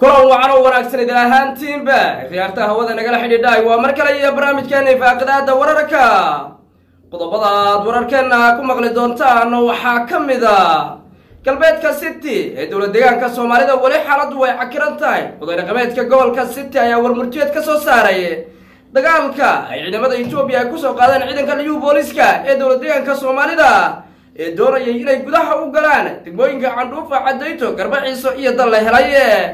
kulan wacan oo wanaagsan idin ahaantiinba khiyaarta hawada nagala xidhiidhaay waa mar kale iyo barnaamijkeena faaqidaada wararka qodobada aad wararkeena ku maqli doontaan waxaa ka mid a galbeedka city ee dowlad deegaanka soomaalida weli xaaladdu way cakiran tahay oday dhaqameedka gobolka city ayaa warmurtiyeed ka soo saaray dagaalka ay ciidamada etoobiya ay kusoo qaadeen ciidanka liyu booliska ee dowlad deegaanka soomaalida ee doonayay inay gudaha u galaan degmooyinka candhuufa cadayto garbaciiso iyo dal la helay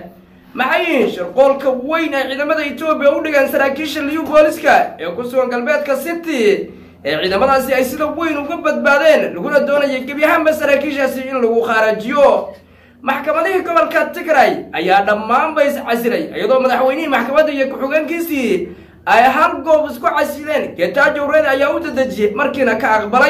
maxay shirqoolka weyn ay ciidamada etoobiya u dhigaan saraakiisha liyu booliska ee ku sugan galbeedka city ee ciidamadaasi ay sida weyn uga badbaadeen laguna doonayay gebyahaanba saraakiishaasi in lagu khaarajiyo maxkamadihii gobolka tigray ayaa dhammaanba is casilay iyadoo madaxweynihii maxkamadda iyo ku-xigeenkiisii ay hal goob isku casileen getaajo reed ayaa u dadejiyey markiina ka aqbalay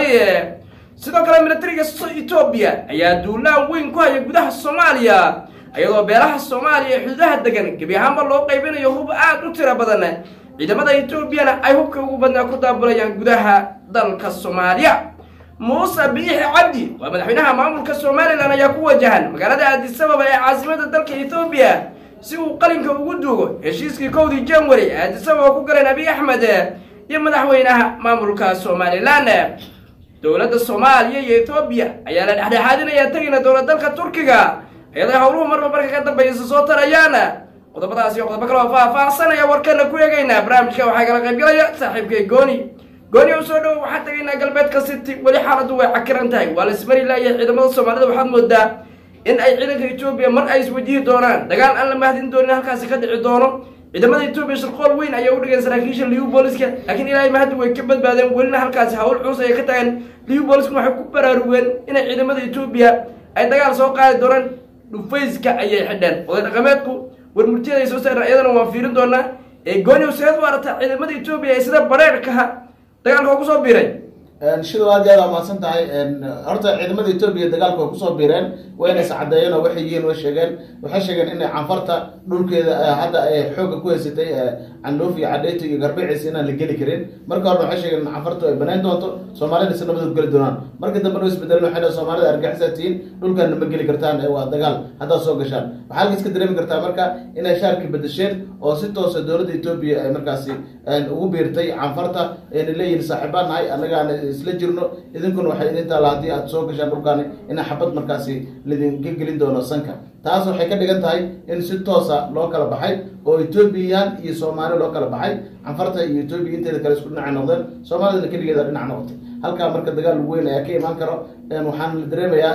sidoo kale militariga etoobiya ayaa duulaan weyn ku haya gudaha soomaaliya iyadoo beelaha soomaaliya ee xuduudaha degan gebi ahaanba loo qaybinayo hub aad u tiro badan ciidamada etoobiyana ay hubka ugu badnaa ku daabulayaan gudaha dalka soomaaliya muuse biixi cabdi waa madaxweynaha maamulka somalilan ayaa ku wajahan magaalada aadisababa ee caasimada dalka etoobiya si uu qalinka ugu duugo heshiiskii kowdii january ee aadisababa ku galeen abiy axmed iyo madaxweynaha maamulka somalilan dowladda soomaaliya iyo etoobiya ayaa la dhexdhexaadinaya tegina dowlad dalka turkiga iyadoo howluhu marba marka ka dambeeysa soo tarayaan qodobadaas iyo qodobo kale oo faah-faahsanaya warkeena ku eegaynaa barnaamijka waxaa kala qaybgalaya saaxiibkay gooni gooni u soo dhowo waxaan tegaynaa galbeedka city weli xaaladdu way cakiran tahay waa la ismari laaya ciidamada soomaalida waxaad moodaa in ay ciidanka etoobiya mar ay iswajihi doonaan dagaal aan la mahdin doonin halkaasi ka dhici doono ciidamada etoobiya shirqool weyn ayaa u dhigeen saraakiisha liyu booliska laakiin ilaahay mahaddi way ka badbaadeen welina halkaasi hawl culus ayay ka tagaan liyu booliskuna waxay ku baraarugeen inay ciidamada etoobiya ay dagaal soo qaadi doonaan dhufayska ayay xidheen oday dhaqameedku warmurtiyada ay soo saareen iyadana waan fiirin doonaa ee gooni seed u aragtaa ciidamada etoobiya ee sida bareerkaha dagaalka oo kusoo biiray shidow aad iyo aad amaadsan tahay horta ciidamada etoobiya dagaalka way kusoo biireen wayna is caddeeyeen oo waxay yihiin way sheegeen waxay sheegeen inay canfarta dhulkeeda hadda ay xoogga ku haysatay candhuuf iyo cadheyto iyo garbaciis inaan la geli karin marka horena waxay sheegeen in canfartu ay banayn doonto soomaalida si nabadood geli doonaan marka dambe no isbedeleen waxay dhahen soomaalida argaxisaa tihiin dhulkaana ma geli kartaan waa dagaal haddaad soo gashaan waxaa halka iska dareemi kartaa marka inay shaarkii bedesheen oo si toosa dowladda etoobiya ay markaasi ugu biirtay canfarta ayna leeyihin saaxiibaan nahay annagaan isla jirno idinkuna waxay idin taalla haddii aad soo gashaan dhulkaani inaa xabad markaasi lidinka gelin doono sanka taas waxay ka dhigan tahay in si toosa loo kala baxay oo ethoobiyan iyo soomaali loo kala baxay canfarta iyo etoobiya inteeda kale isku dhinacay noqdeen soomaalidana keligeeda dhinac noqotay halkaa marka dagaal weyn ayaa ka imaan karo waxaan la dareemayaa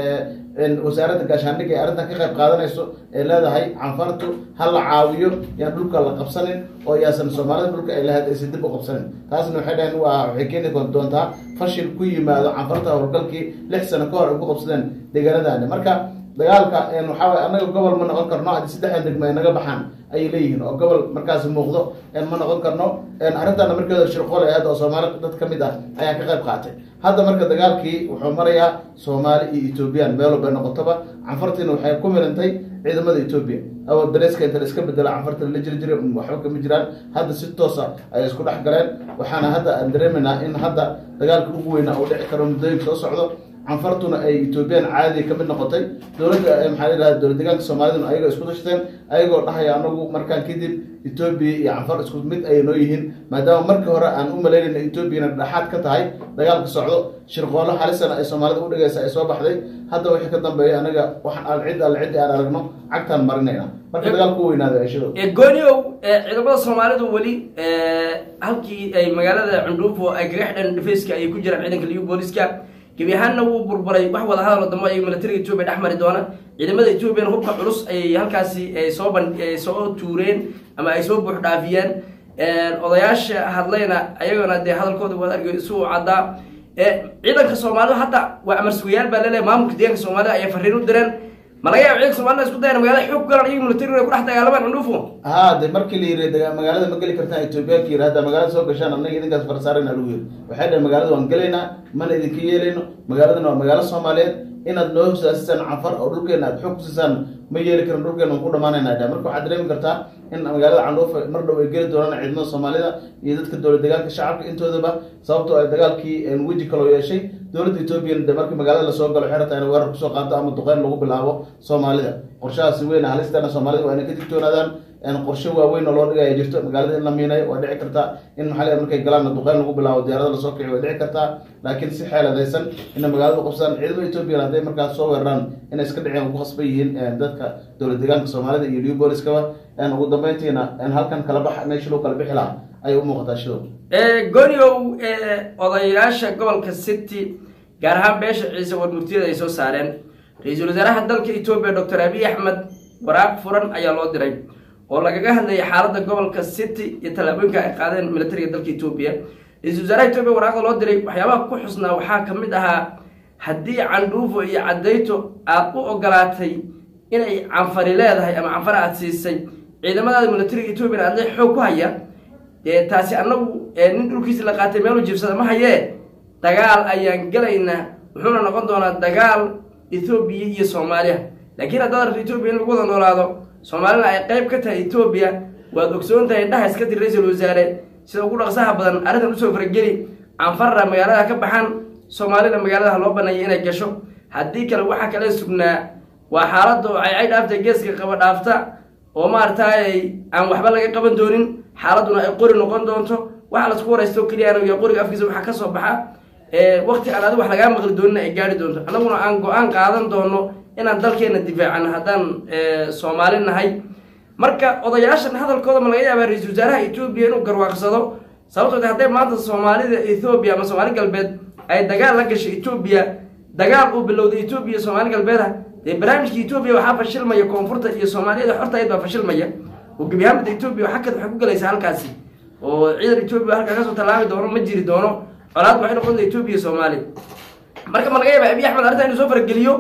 in wasaaradda gaashaandhigga ee arrintan ka qayb qaadanayso ee leedahay canfartu ha la caawiyo yaan dhulka la qabsanin oo yaasan soomaalida dhulka ay lahayd aysan dib u qabsanin taasna waxay dhaheen waa waxay keeni doontaa fashil ku yimaado canfarta howlgalkii lix sano ka hor ay ku qabsadeen deegaanadani marka dagaalka waxaa waye annaga gobol ma noqon karno haddii saddexdan degmo ay naga baxaan ayay leeyihiin oo gobol markaasi muuqdo ma noqon karno arrintaana markeeda shirqool ahayd oo soomaali dad ka mid ah ayaa ka qayb qaatay hadda marka dagaalkii wuxuu marayaa soomaali iyo ethoobiyan meel walbay noqotoba canfartiina waxay ku milantay ciidamada etoobiya oo dareeska inta la iska bedela canfarta la jiri jiray waxba kama jiraan hadda si toosa ay isku dhex galeen waxaana hadda aan dareemaynaa in hadda dagaalka ugu weynaa uu dhici karo muddooyinka soo socdo canfartuna ay etoobiyaan caadiga ka mid noqotay dowladda maxaa layidhahda dowlad deegaanka soomaaliduna ayagoo isku tashteen ayagoo dhahaya anagu markaan kadib etoobiya iyo canfar isku mid ay noo yihiin maadaama markii hore aan u malaynayna etoobiyana dhexaad ka tahay dagaalka socdo shirqoollo halisana ay soomaalida u dhigaysa ay soo baxday hadda wixii ka dambeeya anaga waxaan al cid al cid aan aragno cagtaan marinayna marka dagaalku u weynaaday ashado gooniow ciidamada soomaalidu weli halkii ay magaalada cundhuufo ay kaga xidheen dhifayska ayay ku jiraan ciidanka liyu booliska gebi ahaanna wuu burburay wax wada hadal dambe ay militariga etoobiya dhex mari doona ciidamada etoobiyana hubka culus ayay halkaasi soo ban soo tuureen ama ay soo buux dhaafiyeen odayaasha hadlayna ayagona dee hadalkooda waad argay isu caddaa ciidanka soomaalida hadda waa amarsugayaal baa laleeyahay maamulka deeganka soomaalida ayay fariin u direen ma laga yaaba ciidanka soomaalida isku dayan magaalada xoog galan iyaga militariga ay ku dhex dagaalamaan cundhuufo ha de markii la yiri magaalada ma geli kartaan etoobiyaanka yiri hadda magaalada soo gashaan annaga idinkaas farsaarayna lagu yiri waxay dhaheen magaalada waan gelaynaa mana idinka yeelayno magaaladana waa magaalo soomaaliyeed inaad noo hosaasisaan canfar oo dhulkeena aad xog kusisaan ma yeeli karin dhulkeena waan ku dhamaanayna dha marka waxaad dareemi kartaa in magaalada candhuuf mar dhow ay geli doonaan ciidamada soomaalida iyo dadka dowlad deegaanka shacabka intoodaba sababtoo ay dagaalkii weji kaloo yeeshay dowladda etoobiya de markii magaalada lasoo galo waxay rabtaa in weerar kusoo qaado ama duqeyn lagu bilaabo soomaalida qorshahaasi weyn halistana soomaalida waa inay ka digtoonaadaan qorshe waaweyn oo loo dhigaya jirto magaalada in la miinayo waa dhici kartaa in maxaa markay galaan duqeyn lagu bilaabo diyaarada lasoo kici way dhici kartaa laakiin si xeeladaysan inay magaalada qabsadaan ciidamada etoobiya hadday markaas soo weeraraan inay iska dhiceen ku khasban yihiin dadka dowlad deegaanka soomaalida iyo new booliskaba ugu dambeyntiina halkan kala bax meesha loo kala bixi lahaa ayay u muuqataa shidow goniow odayaasha gobolka city gaar ahaan beesha ciise warmurtiyada ay soo saareen ra-iisul wasaaraha dalka etoobiya doctor abiy axmed waraaq furan ayaa loo diray oo lagaga hadlayay xaaladda gobolka city iyo tallaabooyinka ay qaadeen militariga dalka etoobiya ra-iisul wasaaraha etoobiya waraaqda loo diray waxyaabaha ku xusnaa waxaa ka mid ahaa haddii candhuufo iyo cadayto aad u ogolaatay inay canfari leedahay ama canfar aad siisay ciidamadaada militariga etoobiya aad le xoog ku haya dee taasi annagu nin dhulkiisi la qaatay meelu jiibsada ma hayee dagaal ayaan gelaynaa wuxuuna noqon doonaa dagaal ethoobiya iyo soomaaliya laakiin haddaad rabto etoobiya in lagu wada noolaado soomaalina ay qayb ka tahay etoobiya waad ogsoon tahay dhaha iska dir ra-iisul wasaare sida ugu dhaqsaha badan arrintan usoo farageli canfarra magaalada ka baxan soomaalina magaalada ha loo baneeya inay gasho haddii kale waxaa kale sugnaa waa xaaladda oo caycay dhaafta geeska qaba dhaafta oo maaragtay aan waxba laga qaban doonin xaaladuna ay qori noqon doonto waxa lasku waraysto keliya iyo qoriga afkiisa waxaa ka soo baxa wakti aan adiga wax lagaa maqli doonina ay gaari doonto annaguna aan go-aan qaadan doono inaan dalkeena difaacano haddaan soomaali nahay marka odayaashan hadalkooda ma laga yaabaa ra-iisul wasaaraha etoobiya inuu garwaaqsado sababtoo hadday maanta soomaalida ethoobiya ama soomaali galbeed ay dagaal la gashay etoobiya dagaal uu bilowday etoobiya iyo soomaali galbeeda dee barnaamijka etoobiya waxaa fashilmaya koonfurta iyo soomaaliyada xorta ayd baa fashilmaya oo gebi ahaanbada etoobiya xagkad waxay ku galaysaa halkaasi oo ciidan etoobiya halkaa kasoo tallaabi doono ma jiri doono colaad waxay noqon doonta etoobiya iyo soomaaliya marka ma laga yaaba abiy axmed arrinta inuu soo farageliyo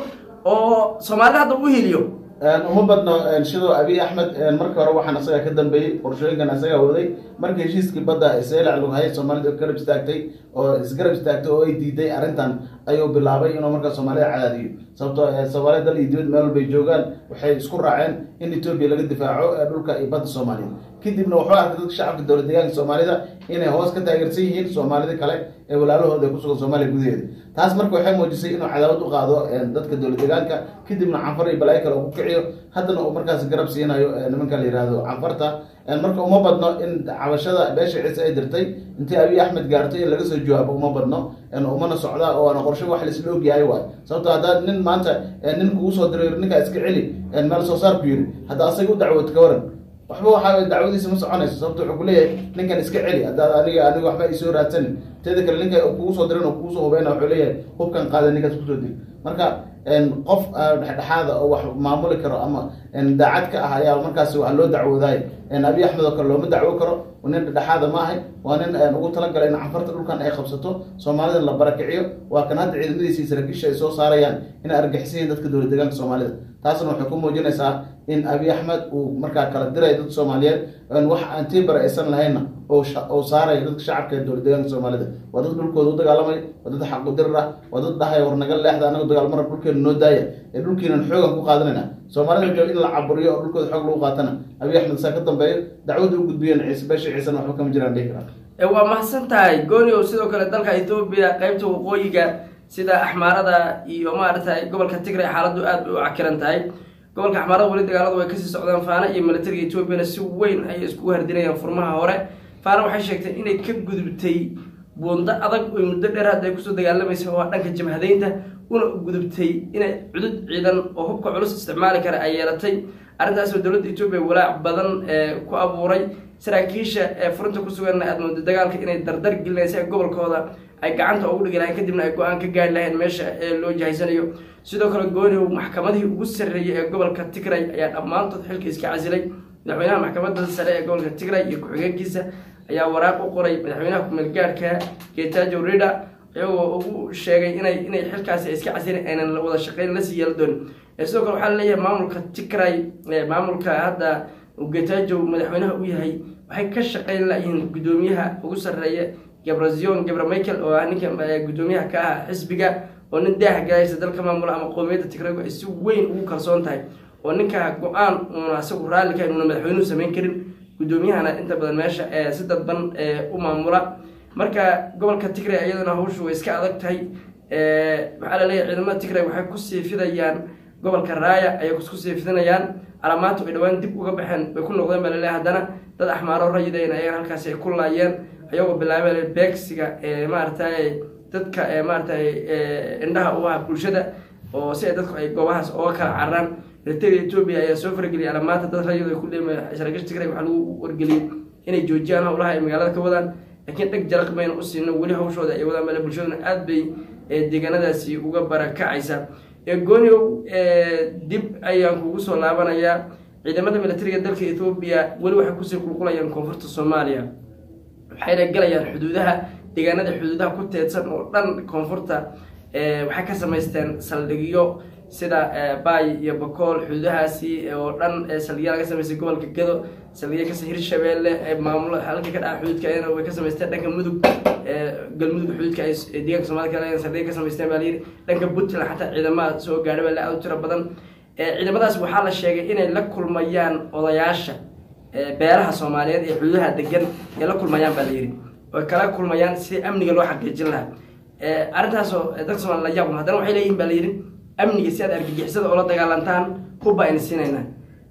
oo soomaalida hadda u hiliyo uma badno shidoo abiy axmed markii hore waxaan isaga ka dambeeyey qorshooyinkan isagaa waday markii heshiiskii badda seelac lagu hayay soomaalida garab istaagtay oo isgarab istaagtay oo ay diiday arrintan ayuu bilaabay inuu markaa soomaalida cadaadiyo sababtoo soomaalida dal iyo dibad meel walbay joogaan waxay isku raaceen in etoobiya laga difaaco dhulka iyo badda soomaaliya kadibna wuxuu arkay dadka shacabka dowlad deegaanka soomaalida inay hoos ka taageersan yihiin soomaalida kale ee walaalahooda ee kusugan soomaaliya gudaheeda taas marka waxay muujisay inuu cadaawad u qaado dadka dowlad deegaanka kadibna canfar iyo balaayo kale uu ku kiciyo haddana uu markaas garab siinayo nimanka la yihahdo canfarta marka uma badno in cabashada beesha ciise ay dirtay intii abiy axmed gaartay in laga soo jawaabo uma badno umana socda oo ana qorshe wax laisla ogyahay waay sababto haddaad nin maanta nin kugu soo diray ninkaa iska celi meel soo saar ku yiri hadda asaga u dacwood ka waran waxba waxaa dacwadiisa ma soconayso sababto wuxuu kuleeyahay ninkan iska celi haddaad aniga aniga waxba isoo raadsanin teeda kale ninka kugu soo diran oo kugu soo hubeyna wuxuu leeyahay hubkan qaada ninkaas kusoo dil marka qof dhexdhexaada oo wax maamuli karo ama daacad ka ah ayaa markaas wax loo dacwoodaay abiy axmed oo kale looma dacwo karo nin dhexdhexaada ma ahay waa nin ugu talagalay in canfarta dhulkan ay qabsato soomaalida la barakiciyo waa kan hadda ciidamadiisa saraakiisha ay soo saarayaan inay argixisiyiin dadka dowlad deegaanka soomaalida taasna waxay ku muujinaysaa in abiy axmed uu markaa kala diray dadka soomaaliyeed wax aan tiibara aysan lahaynna oo saaraya dadka shacabka ee dowlad deegaanka soomaalida waa dad dhulkooda u dagaalamay waa dad xaqudirir ah waa dad dhahaya war naga leexda anaga dagaalmara dhulkeena noo daaya ee dhulkiinan xoogan ku qaadanayna soomaalida in la caburiyo oo dhulkooda xoog lagu qaatana abiy axmed saa ka dambeeyo dacwada u gudbiyeen ciise beesha ciisena waxba kama jiraan dhihi karaa waa mahadsan tahay gooniow sidoo kale dalka etoobiya qeybta waqooyiga sida axmaarada iyo maaragtay gobolka tigray xaaladdu aad bay u cakiran tahay gobolka axmaarada weli dagaaladu way kasii socdaan faana iyo militariga etoobiyana si weyn ayay iskugu hardinayaan furmaha hore faana waxay sheegtay inay ka gudubtay buundo adag oy muddo dheer hadda ay kusoo dagaalamaysa oo dhanka jabhadeynta una gudubtay inay cudud ciidan oo hubka culus isticmaali kara ay yeelatay arrintaasoo dowladda etoobiya walaac badan ku abuuray saraakiisha ee furinta ku sugan aad moodo dagaalka inay dardar gelinaysa gobolkooda ay gacanta ugu dhigi lahayn kadibna ay go-aan ka gaari lahayn meesha ee loo jahaysanayo sidoo kale gooniw maxkamadihii ugu sarreeyay ee gobolka tigray ayaa dhammaantood xilka iska casilay madaxweynaha maxkamadda sare ee gobolka tigray iyo ku-xigeenkiisa ayaa waraaq u qoray madaxweynaha ku-meelgaadhka getajo rida iyagoo ugu sheegay inay inay xilkaasi iska casilin aynan wada shaqeyn lasii yeela doonin sidoo kale waxaa laleeyahay maamulka tigray maamulka hadda getajo madaxweynaha u yahay waxay ka shaqeyn layihiin guddoomiyaha ugu sarreeya gabrazion gabra michael oo ah ninka guddoomiyaha ka ah xisbiga oo nin daaha galaysa dalka maamula ama qowmiyadda tigraygu ay si weyn ugu kalsoon tahay oo ninka go-aan uuna asagu raalli ka inuuna madaxweynuhu samayn karin guddoomiyahana inta badan meesha si dadban u maamula marka gobolka tigray iyaduna hawshu way iska adag tahay maxaa laleeyahay ciidamada tigray waxay kusii fidayaan gobolka raaya ayay kusii fidinayaan calaamaadtu ay dhawaan dib uga baxeen bay ku noqdeen baa laleeyahay haddana dad axmaaro rayideen ayagan halkaasi ay ku laayeen ayagoo bilaabeen beegsiga maaragtay dadka maaratay indhaha u ah bulshada oo si ay dadku ay goobahaas oga kala cararaan militariga etoobiya ayaa soo farageliyay alamaanta dad rayid ay ku dheema saraakiisha tigray waxaa lagu wargeliyey inay joojiyaan howlaha ay magaalada ka wadaan laakiin dheg jaraq mayna u siino weli hawshooda ay wadaan male bulshaduna aada bay deegaanadaasi uga barakacaysa gooniow dib ayaan kugu soo laabanayaa ciidamada militariga dalka ethoobiya weli waxay kusii qulqulayaan koonfurta soomaaliya waxayna galayaan xuduudaha deegaanada xuduudaha ku teedsan oo dhan koonfurta waxay ka samaysteen saldhigyo sida baay iyo bakool xuduudahaasi oo dhan saldhigya laga samaystay gobolka gado saldhigya kas hirshabeelle maamulo halka ka dhaca xuduudka ayana way ka samaysteen dhanka mudug galmudug xuduudka ay deegaanka soomaalida kale saldhigya ka samaysteen baa layidhi dhanka puntland xataa ciidamada soo gaadha baa la aad u tiro badan ciidamadaas waxaa la sheegay inay la kulmayaan odayaasha beeraha soomaaliyeed ee xuduudaha degan ay la kulmayaan baa layidhi oy kala kulmayaan sidii amniga loo xaqiijin lahaa arrintaasoo dadka somaali la yaab haddana waxay leeyihin baa layidhi amniga si aad argagixisada oola dagaalantaan hubba ayna siinaynaa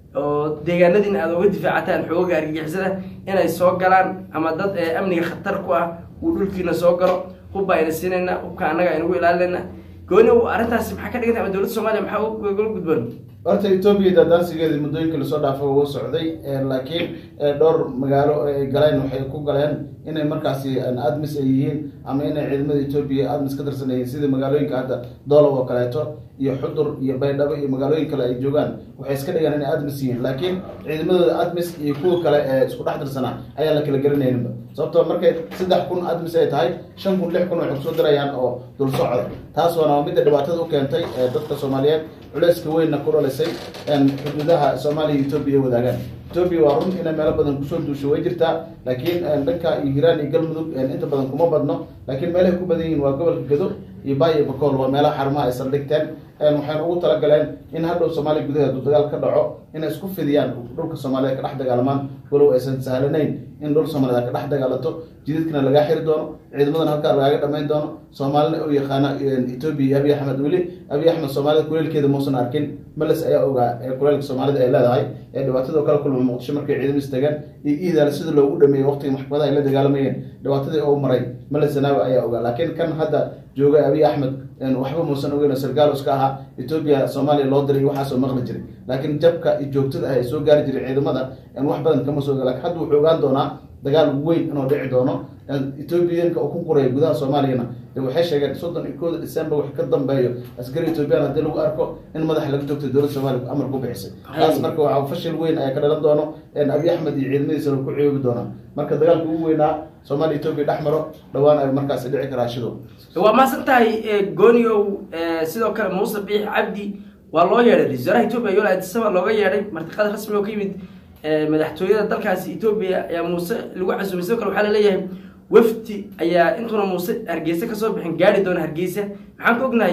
oo deegaanadiina aada oga difaacataan xooga argagixisada inay soo galaan ama dad amniga khatar ku ah uu dhulkiina soo galo hubba ayna siinaynaa hubka annaga aynagu ilaalinayna gooni arrintaasi maxaa ka dhiganta ama dowladda soomaaliya maxaa ugala gudboon horta etoobiya daadaansigeedii muddooyinka lasoo dhaafay uga socday laakiin dhowr magaalo ay galeen waxay ku galeen inay markaasi admis ay yihiin ama inay ciidamada etoobiya admis ka tirsan yihiin sida magaalooyinka hadda doolow oo kaleeto iyo xudur iyo baydhabo iyo magaalooyin kale ay joogaan waxay iska dhigaan inay admis yihiin laakiin ciidamadooda admis iyo kuwa kale ee isku dhex tirsanaa ayaan la kala garanayninba sababtoo markay saddex kun admis ay tahay shan kun lix kun waxay kusoo dirayaan oo dul socda taas waana midda dhibaatada u keentay dadka soomaaliyeed culeyska weynna ku dhalisay xuduudaha soomaaliya iyo etoobiya ay wadaagaan etoobiya waa run inay meelo badan kusoo duusho way jirtaa laakiin dhanka iyo hiiraan iyo galmudug inta badan kuma badno laakiin meelahay ku badan yihiin waa gobolka gado iyo baay iyo bakool waa meelaha xarumaha ay saldhigteen waxayna ugu talagaleen in hadhow soomaaliya gudaheed uu dagaal ka dhaco inay isku fidiyaan dhulka soomaaliyed ka dhex dagaalamaan walow aysan sahlanayn in dhul soomaaliyed ka dhex dagaalato jididkana lagaa xiri doono ciidamadana halkaa lagaaga dhamayn doono soomaalina u yaqaana etoobiya iyo abiy axmed weli abiy axmed soomaalida kuleelkeeda muusan arkin males ayaa ogaa ee kuleelka soomaalida ay leedahay ee dhibaatadoo kala kulma muqdisho markay ciidamo istaagaan iyo iidaale sida loogu dhameeyey waqtiga maxkamadaha ay la dagaalamayeen dhibaatadii oo maray males zanaawi ayaa ogaa laakiin kan hadda jooga abiy axmed waxba muusan ogeyn oo sargaal iska ahaa etoobiya soomaaliya loo diray waxaasoo maqli jiray laakiin jabka iyo joogtada ah ee soo gaari jiray ciidamada wax badan kama soo oga lakin hadda wuxuu ogaan doonaa dagaal weyn inuu dhici doono etoobiyanka uu ku quraya gudaha soomaaliyana de waxay sheegeen soddon iyo kooda december wax ka dambeeyo askari ethoobiyan haddii lagu arko in madaxa laga toogtay dowladda soomaliya amar ku bixisay taas marka waxaa fashil weyn ayaa ka dhalan doono abiy axmed iyo ciidamadiisana ku ciyoobi doonaa marka dagaalka ugu weynaa soomaaliya etoobiya dhex maro dhawaan ay markaasi dhici karaa shido waa maasan tahay gooniow sidoo kale muuse biix cabdi waa loo yeedhay ra-isul wasaaraha etoobiya yola adisaba looga yeedhay martiqaad rasmi oo ka yimid madaxtooyada dalkaasi etoobiya ayaa muuse lagu casuumay sidoo kale waxaa laleeyahay wafdi ayaa intuuna muuse hargeysa kasoo bixin gaari doona hargeysa maxaan ka ognahay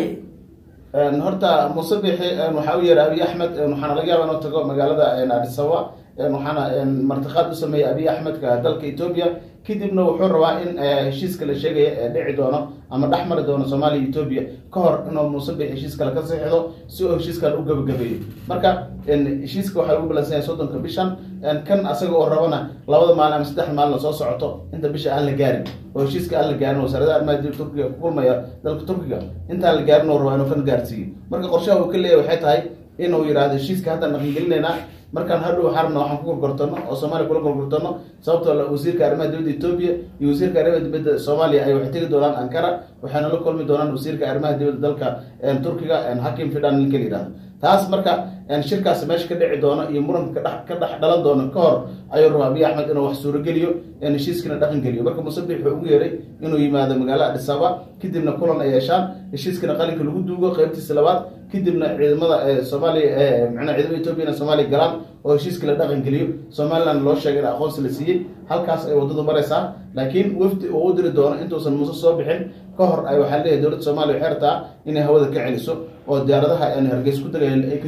horta muuse bixi waxaa u yeeray abiy axmed waxaana laga yaaba inuu tago magaalada adisaba waxaana martiqaad u sameeyey abiy axmedka dalka etoobiya kadibna wuxuu rabaa in heshiiska la sheegaya ee dhici doono ama dhex mari doono soomaaliya etoobiya ka hor inuu muuse bixi heshiis kale ka saxiixdo si uu heshiiskan u gabagabeeyo marka heshiiska waxaa lagu balansan yahay soddonka bishan kan asaga oo rabana labada maalin ama saddex maalin soo socoto inta bisha aan la gaarin oo heshiiska aan la gaarin wasaaradaha arrimaha dibadda turkiga ku kulmaya dalka turkiga intaan la gaarin oo rabaa inuu kan gaarsiiyo marka qorshaha uu ka leeyahay waxay tahay inuu yidhaahdo heshiiska haddaan dhaqangelinaynaa markaan hadhow xarabna waxaan ku gorgortano oo soomaaliya kula gorgortano sababtoo wasiirka arrimaha dibadda etoobiya iyo wasiirka arrimaha dibadda soomaaliya ay waxay tegi doonaan ankara waxayna la kulmi doonaan wasiirka arrimaha dibadda dalka turkiga hakim fidan ninka la yidhahdo taas marka shirkaas meesha ka dhici doono iyo muranka ka dhex dhalan doono ka hor ayuu rabaa abiy axmed inuu wax suurogeliyo heshiiskana dhaqan geliyo marka musabix wuxuu ugu yeeray inuu yimaado magaalo adisaba kadibna kulan ay yeeshaan heshiiskana qalinka lagu duugo qeybtiisa labaad kadibna ciidamada soomaaliya mna ciidamada etoobiyana soomaaliya galaan oo heshiiska la dhaqan geliyo somaliland loo sheegay in aqoonsi la siiyey halkaas ay waddadu maraysaa laakiin wafdi uu u diri doono intuusan muuse soo bixin ka hor ay waxaa leeyahay dowladda soomaaliya waxay rabtaa inay hawada ka celiso oo diyaaradaha hargeys ku dagay ay ka joojiso hawada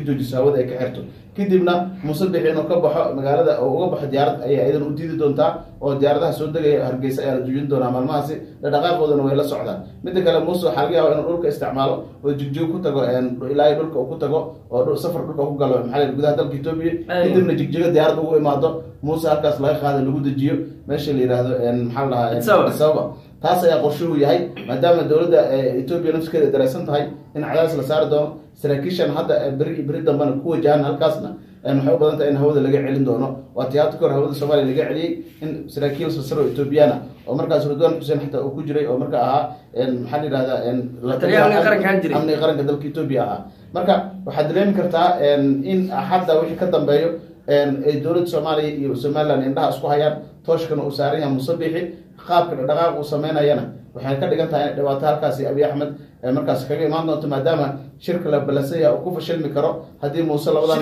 hawada ay ka xirto kadibna muuse bixi inuu ka baxo magaalada oo uga baxo diyaarad ayay iyadan u diidi doontaa oo diyaaradaha soo degaya hargeysa ayaa la dujin doonaa maalmahaasi dhaqaaqoodana way la socdaan midda kale muuse waxaa laga yaaba inuu dhulka isticmaalo oo jigjigo ku tago ilaa dhulka uu ku tago oo safar dhulka ku galo maxaa la gudaha dalka etoobiya kadibna jigjigo diyaarad ugu imaado muuse halkaas laga qaada lagu dejiyo meesha la yihahdo maxaa la dhahaa sababa taas ayaa qorshuhu yahay maadaama dowladda etoobiya nafskeeda ay dareysan tahay in cadaadis la saari doono saraakiishan hadda beri beri dambena ku wajahan halkaasna waxay u badan tahay in hawada laga celin doono waa tiyaata kahor hawada soomaaliya laga celiyey in saraakiil sasaro etoobiyana oo markaas ridwan xuseen xataa uu ku jiray oo marka ahaa maxaa la yihahdaa amniga qaranka dalka etoobiya ahaa marka waxaad dareemi kartaa in hadda wixii ka dambeeyo ay dowladda soomaaliya iyo somaliland indhaha isku hayaan tooshkana uu saaran yahay musabixi qaabka dhaqaaq uu sameynayana waxay ka dhigan tahay in dhibaato halkaasi abiy axmed markaas kaga imaan doonto maadaama shirka la balansan yahay uu ku fashilmi karo haddii muuse labadan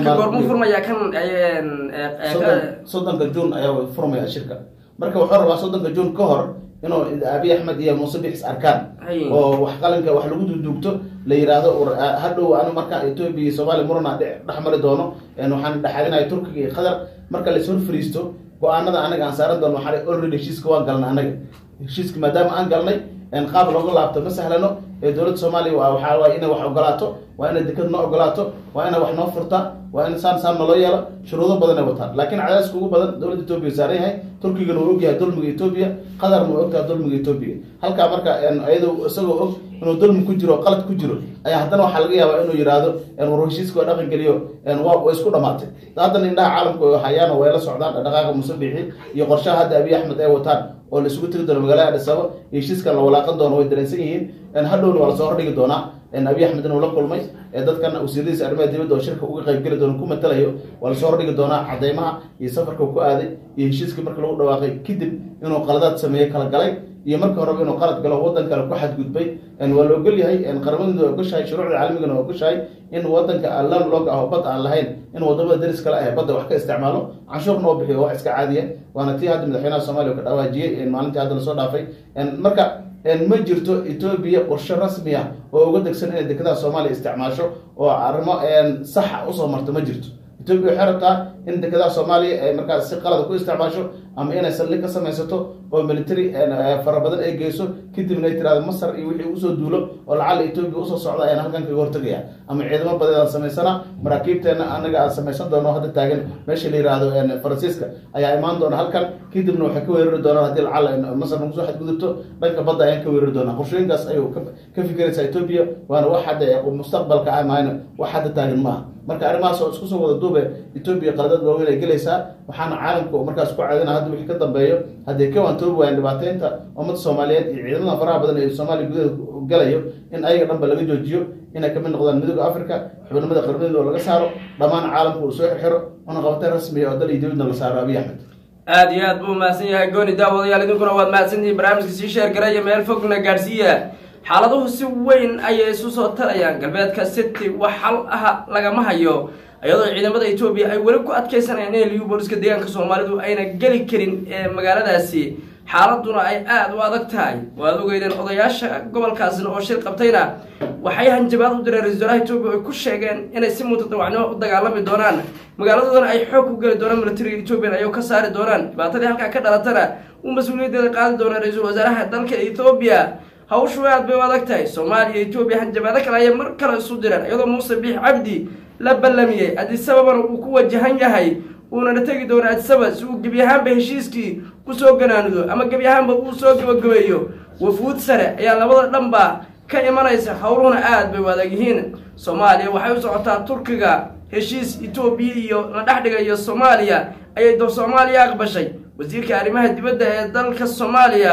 soddonka juun ayaa furmaya shirka marka wuxuu rabaa soddonka juun ka hor inuu abiy axmed iyo muuse bixis arkaan oo wax qalinka wax lagu duduugto la yiraahdo hadhow anu marka etoobiya iyo soomaaliya murana dhex mari doono waxaan dhexaadinaya turkiga iyo qatar marka la ishor fariisto go-aanada anaga aan saaran doono waxaa already heshiiska waan galnay anaga heshiiska maadaama aan galnay qaab looga laabto ma sahlano ee dowladda soomaaliya waxaa waay inay wax ogolaato waa inay dekad noo ogolaato waa inay wax noo furta waa in saan saan naloo yeelo shuruudo badan ay wataan laakiin cadaadiska ugu badan dowladda etoobiya saaran yahay turkigana uu ogyahay dulmiga etoobiya qatarna uu ogtahay dulmiga etoobiya halkaa marka iyado isagoo og inuu dulmi ku jiro qalad ku jiro ayaa haddana waxaa laga yaabaa inuu yihahdo war heshiiska waa dhaqan geliyo wa isku dhamaatay haddana indhaha caalamka hayaan way la socdaan dhaqaaqa musabixi iyo qorshaha hadda abiy axmed ay wataan oo la isugu tegi doono magaalada adhisaba iyo heshiiskan la walaaqan doono way dareensan yihiin hadhowna waa lasoo hordhigi doonaa abiy axmed inuu la kulmay dadkan wasiiradiisa arrimaha dibadda oo shirka uga qayb geli doono ku matalayo waa lasoo hordhigi doonaa cadeymaha iyo safarka ku aaday iyo heshiiskii marka lagu dhawaaqay kadib inuu qaladaad sameeye kala galay iyo marka horeba inuu qalad galo wadan kale ku xadgudbay waa la ogol yahay qaramadu waa ogoshahay shuruucda caalamigana waa ogoshahay in wadanka lan log ah oo bad aan lahayn in wadamada daris kale ah badda wax ka isticmaalo canshuurna oo bixiyo wax iska caadiya waana tii hadda madaxweynaha soomaliya ka dhawaajiyey maalintii hadda lasoo dhaafay marka ma jirto etoobiya qorshe rasmi ah oo uga degsan inay dekedaha soomaaliya isticmaasho oo arrimo saxa usoo marto ma jirto etoobiya waxay rabtaa in dekedaha soomaaliya ay markaas si qalada ku isticmaasho ama inay saldhig ka samaysato oo military fara badan ay geyso kadibna ay tirahdo masar iyo wixii usoo duulo oo lacala etoobiya usoo socda ayaan halkan kaga hortagaya ama ciidamo badan aan samaysana maraakiibteena anaga aan samaysan doono hadda taagan meesha la yihahdo faransiiska ayaa imaan doona halkan kadibna waxay ka weerari doonaan haddii lacala masar nagu soo xadgudubto dhanka badda ayaan ka weerari doonaa qorshooyinkaas ayuu ka fikiraysaa etoobiya waana wax hadda mustaqbalka ah mahayna wax hadda taagan maaha marka arrimahaas oo isku soo wada duube etoobiya qaladad waaweyn ay gelaysaa waxaana caalamka markaas ku caadina hadda wixii ka dambeeyo haddii ka waantoobi waayeen dhibaateynta ummadda soomaaliyeed iyo ciidamada faraha badan ee soomaaliya gudaheeda galayo in ayaga dhanba laga joojiyo inay kamid noqdaan midooda africa xubnimada qarmadooda oo laga saaro dhammaan caalamka uu soo xirxiro una qabateen rasmiya oo dal iyo dibadna la saaro abiy axmed aada iyo aad buu mahadsan yahay gooni daawadayaal idinkuna waad mahadsantihiin barnaamijka sii sheer garaya meel fogna gaadhsiiya xaaladuhu si weyn ayay isu soo tarayaan galbeedka city wax xal ah lagama hayo iyadoo ciidamada etoobiya ay weli ku adkeysanayaan in liyu booliska deegaanka soomaalidu ayna geli karin ee magaaladaasi xaaladuna ay aada u adag tahay waad ogeydeen odayaasha gobolkaasina oo shir qabtayna waxay hanjabaad u direen ra-isul wasaaraha etoobiya ay ku sheegeen inay si mutadawacnimo u dagaalami doonaan magaaladoodana ay xoog ku geli doonaan militariga etoobiyan ayuu ka saari doonaan dhibaatadii halkaa ka dhalatana uu mas-uuliyaddeeda qaadi doona ra-iisul wasaaraha dalka etoobiya hawshu aad bay u adag tahay soomaaliya etoobiya hanjabaado kale ayay mar kale isu direen iyadoo muuse biix cabdi la ballamiyey adisababana uu ku wajahan yahay uunana tegi doono adisaba si uu gebi ahaanba heshiiskii kusoo ganaanudo ama gebi ahaanba uu soo gabagabeeyo wafuud sare ayaa labada dhanba ka imanaysa howluhuna aad bay u adag yihiin soomaaliya waxay u socotaa turkiga heshiis etoobiya iyo la dhex dhigayo soomaaliya ayay dor soomaaliya aqbashay wasiirka arrimaha dibadda ee dalka soomaaliya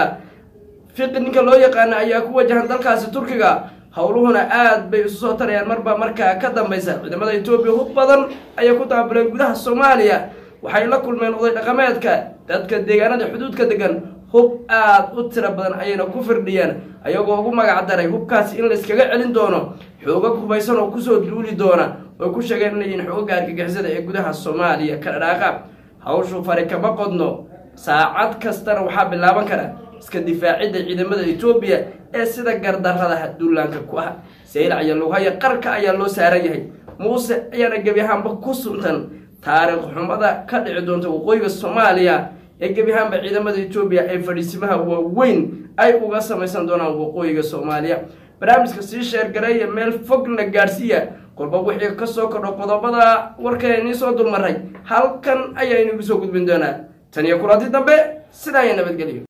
fiqi ninka loo yaqaana ayaa ku wajahan dalkaasi turkiga howluhuna aad bay isu soo tarayaan marba markaa ka dambaysa ciidamada etoobiya hub badan ayay ku daabuleen gudaha soomaaliya waxay la kulmeen oday dhaqameedka dadka deegaanada xuduudka degan hub aad u tiro badan ayayna ku firdhiyeen ayagoo ugu magac daray hubkaasi in layskaga celin doono xoogag hubaysan oo kusoo duuli doona oo ku sheegeen inay yihiin xoogaga argagixisada ee gudaha soomaaliya ka dhadhaaqa hawshu fari kama qodno saacad kastana waxaa bilaaban kara iska difaacidda ciidamada etoobiya ee sida gardarrada duulaanka ku ah saylac iyo lughaya qarka ayaa loo saaran yahay muuse ayaana gebi ahaanba ku suntan taariikh xumada ka dhici doonta waqooyiga soomaaliya ee gebi ahaanba ciidamada etoobiya ee fadhiisimaha waaweyn ay uga samaysan doonaan waqooyiga soomaaliya barnaamijka sii sheergareeya meel fogna gaadhsiiya kolba wixii kasoo kordho qodobada warkaynii soo dulmaray halkan ayaynu igu soo gudbin doonaa tan iyo kulanti dambe sidaa iyo nabadgelyo